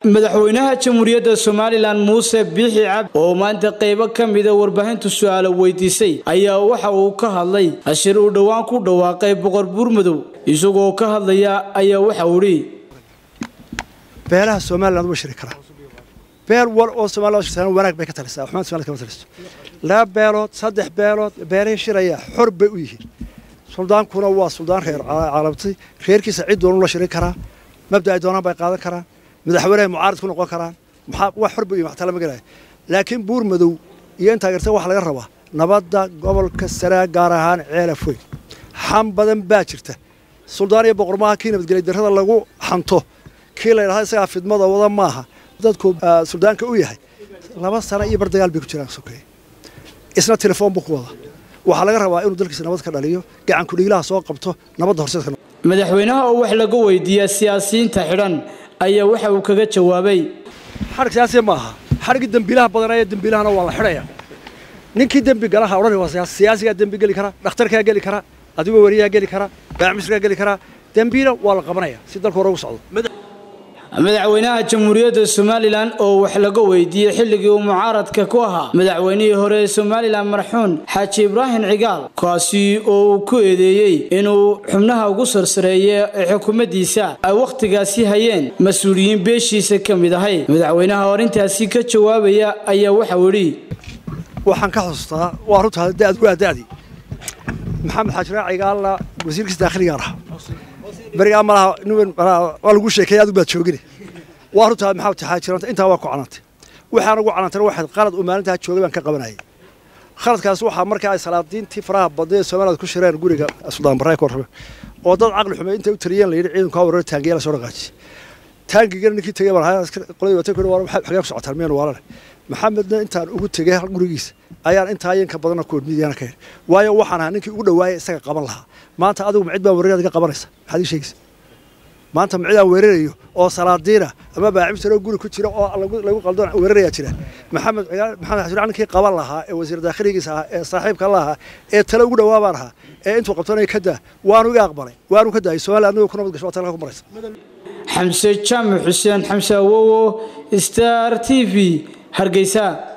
madaxweynaha jamhuuriyadda somalilan muuse biixi cabdi oo maanta qaybo ka mida warbaahinta su-aalo weydiisay ayaa waxa uu ka hadlay ashir uu dhowaan ku dhawaaqay boqor buurmadow isagoo ka hadlaya ayaa waxa uu idhi beelaha somaliland way shiri karaa beel wal oo somaliland shirtaan wanaag bay ka talisaa xumaan somaliland kama taliso laba beelood saddex beelood beelihii shiraya xor bay u yihiin suldaankuna waa suldaan reer caalamtay reerkiisa cid doonu la shirin karaa mabda ay doonaan bay qaadan karaan madaxweynehay mucaarid ku noqon karaan maxaa wax xor bay waxtaa lama gelaya laakiin buur madow iyo intaa garta waxa laga rabaa nabadda gobolka saraa gaar ahaan ceelaf weyn xam badan baa jirta suldaan iyo boqormaha kii nabadgelya darrada lagu xanto kii la yidhahda isagaa fidmada wada maaha dadku suldaanka u yahay laba sano iyo bar dagaal bay ku jiraan sokeeye isna telefoon buu ku wada waxaa laga rabaa inuu dalkiisa nabad ka dhaliyo gacanku dhiilaha soo qabto nabadda horseedka madaxweynaha oo wax laga weydiiya siyaasiyiinta xidhan ayaa waxa uu kaga jawaabay xadhig siyaasiya ma aha xadhiggii dembiilaha badanaya dembiilahana waa la xidhaya ninkii dembi galaha odhan waa siyaasigaa dembi geli kara dhakhtarkaa geli kara adigoo weriyaha geli kara baacmisrigaa geli kara dembiila waa la qabanaya si dalka hore ugu socdo madaxweynaha jamhuuriyadda somalilan oo wax laga weydiiyey xilligii uu mucaaradka ku ahaa madaxweynihii hore ee somalilan marxuun xaaji ibraahim cigaal kaasi oo uu ku eedeeyey inuu xubnaha ugu sarsareeya ee xukuumaddiisa ay wakhtigaasi hayeen mas-uuliyiin beeshiisa ka mid ahay madaxweynaha oo arrintaasi ka jawaabaya ayaa waxau idhi waxaan ka xusustaa waa runtaa da'd waa da'dii maxamed xaajiraac cigaalna wasiirkiisa daakhiligaan ahaa berigaa malaha waa lagu sheekeeyay adigu baad joogine waa runtaa maxamed xaajiranta intaa waa ku canantay waxaan ugu canantayna waxayd qalad uu maalintaa joogay baan ka qabanayay khaladkaas waxaa markaa ay salaadiintii faraha badnay ee somaliland ku shireen guriga suldaan barre ka warrame oo dad caqli xumay intay u taliyeen la yidhi ciidanku ha warar taangiya la soo dhaqaajiy taangigana ninkii tegey baan qoladii watay ku xagee ku socotaan miyaan waalale maxamedna intaan ugu tegey gurigiisa ayaan intaa yanka badanna ku midiyana ka heli waayo waxaan ahaa ninkii ugu dhawaayay isaga qaban lahaa maanta adigu macid baan weerarada ka qabanaysa maxaad ii sheegaysa maanta macid aan weerarayo oo salaadiina ama baacimsaroo guri ku jira oo lagu qaldoon weerarayaa jira maxamed maxamed xasan ninkii qaban lahaa ee wasiir daakhiligiisa ahaa ee saaxiibka la ahaa ee tale ugu dhawaa baan ahaa ee intuu qabtanaya ka daa waanu iga aqbalay waanu ka daayay soomaaliya adnagoo ku nabad gasho waa talka ku maraysa xamse jaamac xuseen xamse awowo star t v hargeysa